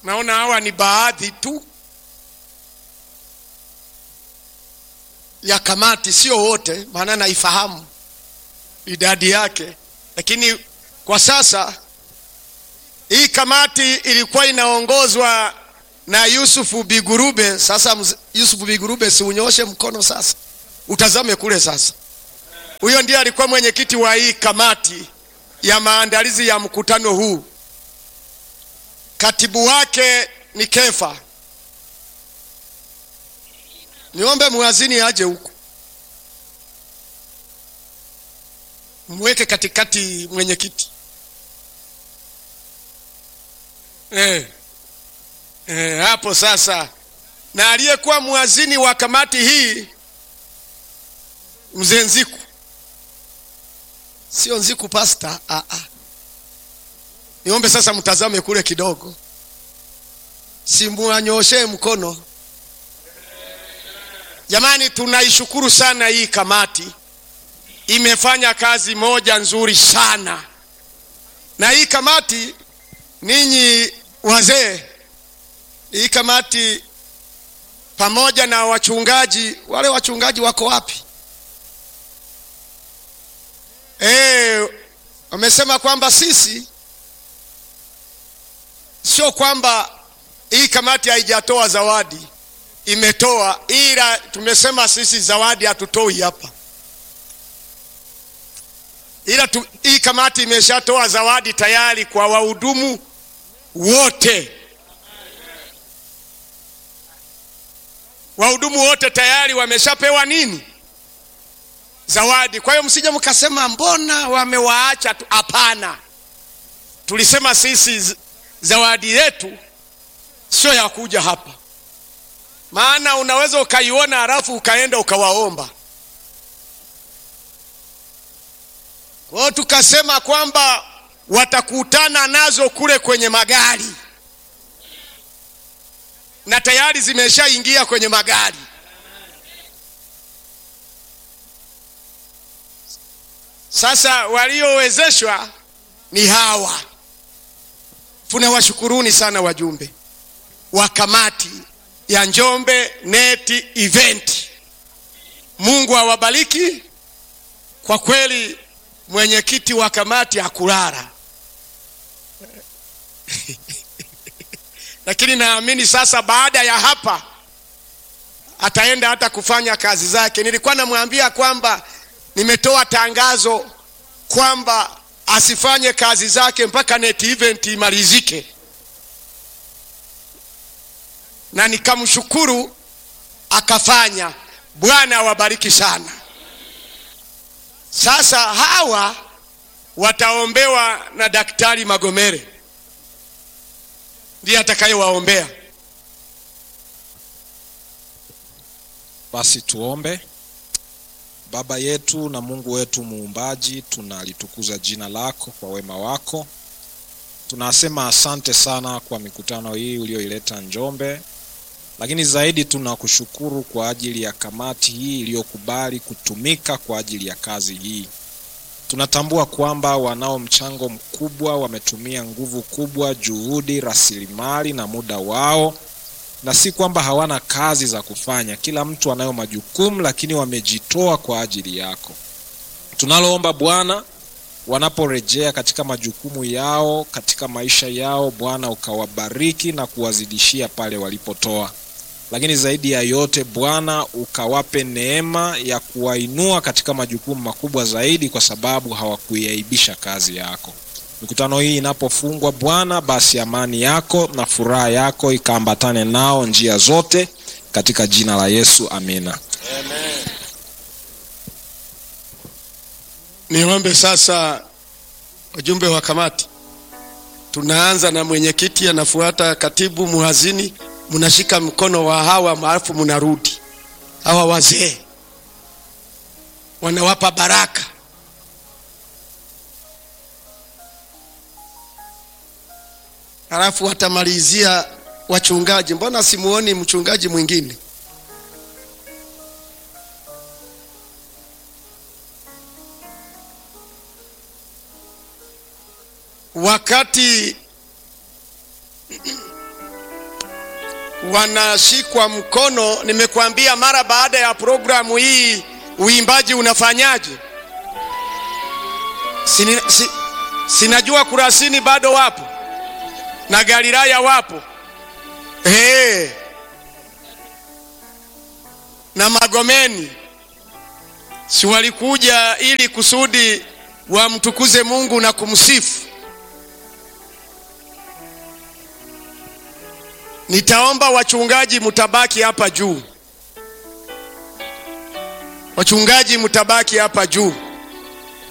naona hawa ni baadhi tu ya kamati, sio wote, maana naifahamu idadi yake, lakini kwa sasa hii kamati ilikuwa inaongozwa na Yusufu Bigurube. Sasa mz- Yusufu Bigurube, si unyoshe mkono sasa, utazame kule sasa. Huyo ndiye alikuwa mwenyekiti wa hii kamati ya maandalizi ya mkutano huu. Katibu wake ni Kefa. Niombe mwazini aje huku, mweke katikati mwenyekiti eh. Eh, hapo sasa, na aliyekuwa mwazini wa kamati hii mzee Nziku, sio Nziku pasta. Ah, ah. Niombe sasa mtazame kule kidogo, simuanyoshe mkono. Jamani, tunaishukuru sana hii kamati, imefanya kazi moja nzuri sana, na hii kamati, ninyi wazee, hii kamati pamoja na wachungaji, wale wachungaji wako wapi? Eh, wamesema kwamba sisi sio kwamba hii kamati haijatoa zawadi, imetoa, ila tumesema sisi zawadi hatutoi hapa, ila tu, hii kamati imeshatoa zawadi tayari kwa wahudumu wote. Wahudumu wote tayari wameshapewa nini? Zawadi. Kwa hiyo msije mkasema mbona wamewaacha tu. Hapana, tulisema sisi z- zawadi yetu sio ya kuja hapa, maana unaweza ukaiona halafu ukaenda ukawaomba. Kwa hiyo tukasema kwamba watakutana nazo kule kwenye magari, na tayari zimeshaingia kwenye magari. Sasa waliowezeshwa ni hawa. Tunawashukuruni sana wajumbe wa kamati ya Njombe Net Event. Mungu awabariki. Kwa kweli mwenyekiti wa kamati hakulala, lakini naamini sasa baada ya hapa ataenda hata kufanya kazi zake. Nilikuwa namwambia kwamba nimetoa tangazo kwamba asifanye kazi zake mpaka net event imalizike, na nikamshukuru akafanya. Bwana awabariki sana. Sasa hawa wataombewa na Daktari Magomere, ndiye atakayewaombea. Basi tuombe. Baba yetu na Mungu wetu muumbaji, tunalitukuza jina lako kwa wema wako. Tunasema asante sana kwa mikutano hii ulioileta Njombe, lakini zaidi tunakushukuru kwa ajili ya kamati hii iliyokubali kutumika kwa ajili ya kazi hii. Tunatambua kwamba wanao mchango mkubwa, wametumia nguvu kubwa, juhudi, rasilimali na muda wao na si kwamba hawana kazi za kufanya. Kila mtu anayo majukumu, lakini wamejitoa kwa ajili yako. Tunaloomba Bwana, wanaporejea katika majukumu yao, katika maisha yao, Bwana ukawabariki na kuwazidishia pale walipotoa, lakini zaidi ya yote Bwana ukawape neema ya kuwainua katika majukumu makubwa zaidi, kwa sababu hawakuiaibisha kazi yako. Mikutano hii inapofungwa Bwana, basi amani yako na furaha yako ikaambatane nao njia zote, katika jina la Yesu, amina. Niombe sasa wajumbe wa kamati, tunaanza na mwenyekiti, anafuata katibu, muhazini, mnashika mkono wa hawa maarufu, mnarudi hawa wazee wanawapa baraka. Halafu watamalizia wachungaji. Mbona simuoni mchungaji mwingine? wakati wanashikwa mkono. Nimekuambia mara baada ya programu hii uimbaji unafanyaje? Sini, si, sinajua Kurasini bado wapo na Galilaya wapo hey. na Magomeni si walikuja ili kusudi wamtukuze Mungu na kumsifu. Nitaomba wachungaji mutabaki hapa juu, wachungaji mutabaki hapa juu.